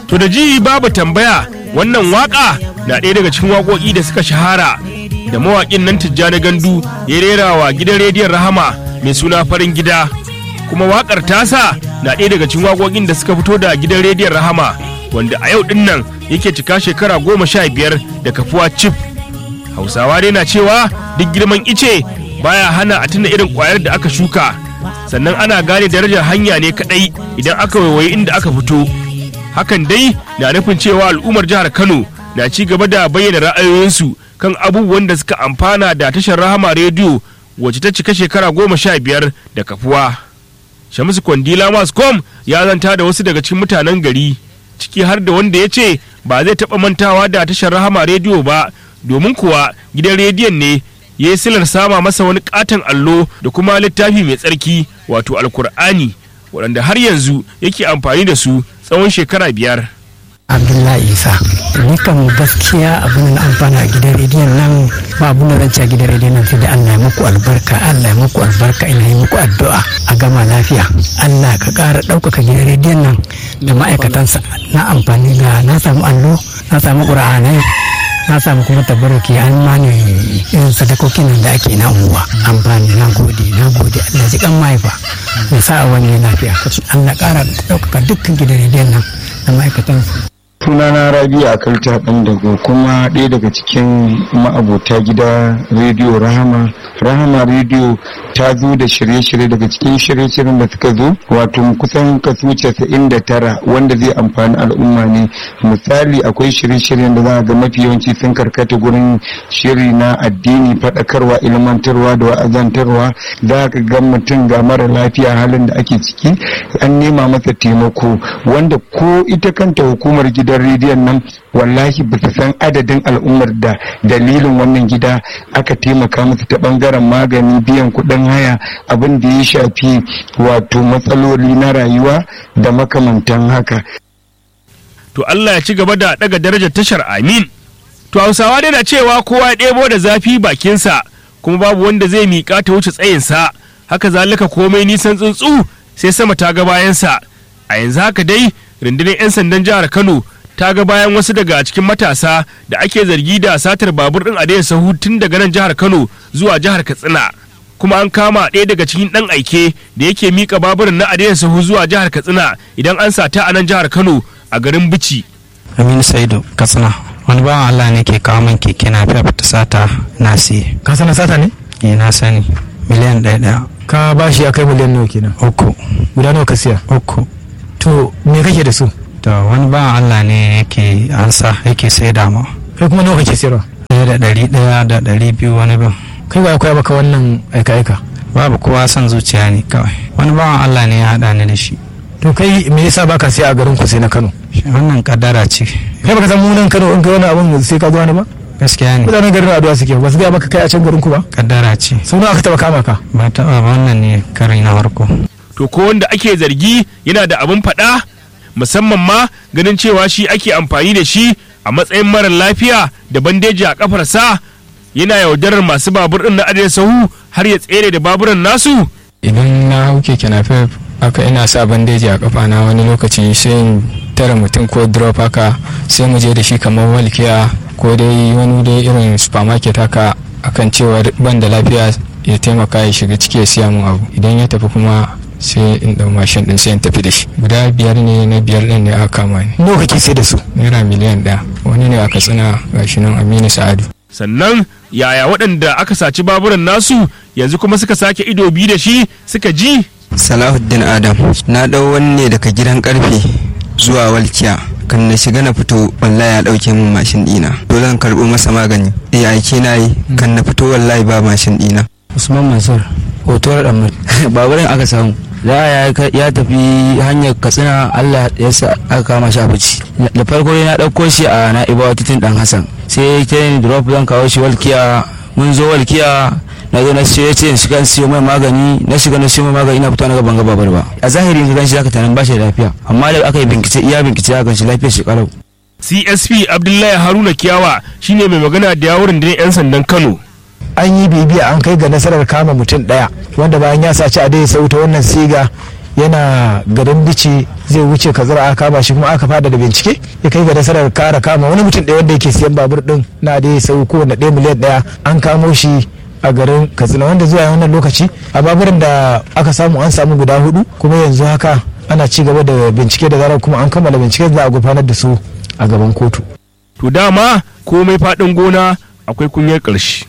To da ji babu tambaya wannan waka na ɗaya daga cikin waƙoƙi da suka shahara da mawaƙin nan Tijjani Gandu ya rera wa gidan rediyon Rahama mai suna farin gida kuma waƙar tasa na ɗaya daga cikin waƙoƙin da suka fito da gidan rediyon Rahama wanda a yau ɗin nan yake cika shekara goma sha biyar da kafuwa cif. Hausawa dai na cewa duk girman ice baya hana a tuna irin ƙwayar da aka shuka sannan ana gane darajar hanya ne kaɗai idan aka waiwayi inda aka fito. hakan dai na nufin cewa al'ummar jihar kano na ci gaba da bayyana ra'ayoyinsu kan abubuwan da suka amfana da tashar rahama rediyo wacce ta cika shekara goma sha biyar da kafuwa shamisu kwandila mascom ya zanta da wasu daga cikin mutanen gari ciki har da wanda ya ce ba zai taɓa mantawa da tashar rahama rediyo ba domin kuwa gidan rediyon ne ya yi silar sama masa wani katon allo da kuma littafi mai tsarki wato alkur'ani waɗanda har yanzu yake amfani da su tsawon shekara biyar. abdullahi isa ni kan gaskiya abin da amfana a gidan rediyon nan ba abin da zan ci a gidan rediyon nan sai da allah ya muku albarka allah ya muku albarka ina yi muku addu'a a gama lafiya allah ka ƙara ɗaukaka gidan rediyon nan da ma'aikatansa na amfani da na samu allo na samu ƙura'anai na samu kuma tabarruki an mani irin sadakokin nan da ake na unguwa amfani na gode na gode allah ji kan mahaifa ya sa wani lafiya allah ƙara ɗaukaka dukkan gidan rediyon nan da ma'aikatansa sunana rabi a kalta ɗan dago kuma ɗaya daga cikin ma'abota gida rediyo rahama rahama rediyo ta zo da shirye-shirye daga cikin shirye-shiryen da suka zo wato kusan kaso casa'in da tara wanda zai amfani al'umma ne misali akwai shirye-shiryen da za a ga mafi yawanci sun karkata gurin shiri na addini faɗakarwa ilmantarwa da wa'azantarwa za ka ga mutum ga mara lafiya halin da ake ciki an nema masa taimako wanda ko ita kanta hukumar gida gidan rediyon nan wallahi ba su san adadin al'ummar da dalilin wannan gida aka taimaka musu ta bangaren magani biyan kuɗin haya abin da ya shafi wato matsaloli na rayuwa da makamantan haka To Allah ya ci gaba da daga darajar tashar amin. To Hausawa dai na cewa kowa ya ɗebo da zafi bakinsa kuma babu wanda zai miƙa ta wuce tsayinsa haka zalika komai nisan tsuntsu sai sama ta ga bayansa a yanzu haka dai rundunar 'yan sandan jihar Kano ta ga bayan wasu daga cikin matasa da ake zargi da satar babur din adaya sahu tun daga nan jihar kano zuwa jihar katsina kuma an kama ɗaya daga cikin ɗan aike da yake mika baburin na adaya sahu zuwa jihar katsina idan an sata a nan jihar kano a garin bici aminu saidu katsina wani bawan allah ne ke kawo min keke na fiya ta sata na siye ka sana sata ne eh na sani miliyan ɗaya ɗaya ka ba shi ya kai miliyan nawa kenan uku guda nawa ka siya uku to me kake da su to wani bawan allah ne yake ansa yake sai ma kai kuma nawa kake siyarwa ɗaya da ɗari ɗaya da ɗari biyu wani bin kai ba akwai baka wannan aika-aika babu kowa son zuciya ne kawai wani bawan allah ne ya haɗa ni da shi to kai me yasa baka siya a garin ku sai na Kano wannan kaddara ce kai baka san mu nan Kano in kai wani abun sai ka zo wani ba gaskiya ne mutanen garin addu'a suke ba su ga maka kai a can garin ku ba kaddara ce sau nawa aka taba kama ka ba taɓa ba wannan ne kari na farko to ko wanda ake zargi yana da abin faɗa musamman ma ganin cewa shi ake amfani da shi a matsayin marar lafiya da bandeji a kafarsa yana yaudarar masu babur ɗin na adai sahu har ya tsere da baburan nasu idan na hau keke napep haka ina sa bandeji a kafa na wani lokaci sai in tara mutum ko drop haka sai mu je da shi kamar walkiya ko dai wani dai irin supermarket haka akan cewa ban da lafiya ya taimaka ya shiga ciki ya siya mun abu idan ya tafi kuma sai in dau mashin din sai in tafi da shi guda biyar ne na biyar din ne aka kama ni nawa kake sai da su naira miliyan ɗaya wani ne aka tsina gashi nan aminu sa'adu sannan yaya waɗanda aka saci baburan nasu yanzu kuma suka sake ido biyu da shi suka ji salahuddin adam na ɗau wani ne daga gidan karfe zuwa walkiya kan na shiga na fito wallahi ya ɗauke min mashin ɗina dole zan karɓo masa magani eh aike na yi kan na fito wallahi ba mashin ɗina usman mansur hotuwar ɗan baburin aka samu za ya tafi hanyar katsina allah ya sa aka kama shi a fici da farko na ɗauko shi a na'ibawa titin ɗan hassan sai ta yin drop zan kawo shi walkiya mun zo walkiya na zo na ce ya ce shiga siyo mai magani na shiga na siyo mai magani na fito na gaban gaba ba a zahiri ka ganshi zaka tanan bashi da lafiya amma da aka yi bincike iya bincike aka ganshi lafiyar shi kalau csp abdullahi haruna kiyawa shine mai magana da yawurin da 'yan sandan kano an yi bibiya an kai ga nasarar kama mutum daya wanda bayan ya saci a dai sauta wannan siga yana garin bici zai wuce kazara aka kama shi kuma aka fada da bincike ya kai ga nasarar kara kama wani mutum ɗaya wanda yake siyan babur din na da ya sau kowane ɗaya miliyan ɗaya an kamo shi a garin katsina wanda zuwa wannan lokaci a baburan da aka samu an samu guda hudu kuma yanzu haka ana ci gaba da bincike da zarar kuma an kammala bincike za a gudanar da su a gaban kotu to dama komai faɗin gona akwai kunyar ƙarshe